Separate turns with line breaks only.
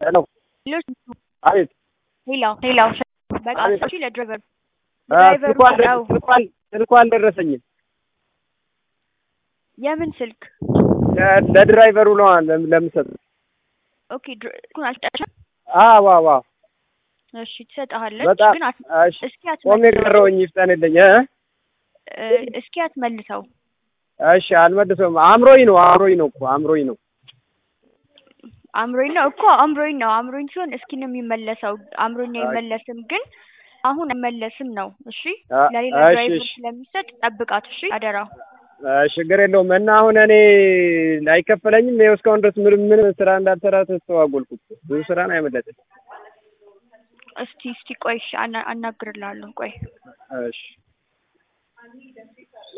ሄሎ አቤት
ሄሎ ሄሎ በቃ
አቤት።
እሺ ለድራይቨር
አ፣
ድራይቨሩ
ስልኩ አልደ-
ነው።
ስልኩ አል- ስልኩ አልደረሰኝም።
የምን ስልክ
ለ- ለድራይቨሩ ነው ለም- ለምሰጥ
ኦኬ ድር- እሱን አልሰጠሽም
አዎ አዎ አዎ።
እሺ ትሰጥሃለች
በጣም
ግን አት-
እሺ፣
እስኪ
ቆሜ
አትመልሰው
ቀረሁኝ ይፍጠንልኝ እ
እ፣ እስኪ አትመልሰው
እሺ አልመልሰውም። አእምሮኝ ነው አእምሮኝ ነው እኮ አእምሮኝ ነው።
አምሮኝ ነው እኮ አምሮኝ ነው አምሮኝ ሲሆን እስኪ ነው የሚመለሰው አምሮኝ አይመለስም ግን አሁን አይመለስም ነው እሺ
አ-
ለሌላ
እሺ
ድራይቨር
እሺ
ስለሚሰጥ ጠብቃት እሺ አደራ
እ፣ ችግር የለውም እና አሁን እኔ አይከፈለኝም። ይኸው እስካሁን ድረስ ምንም ምንም ስራ እንዳልሰራ ተስተዋጎልኩት። ብዙ ስራ ነው ያመለጠኝ።
እስቲ እስቲ ቆይ እሺ አና- አናግርልሃለሁ ቆይ
እሺ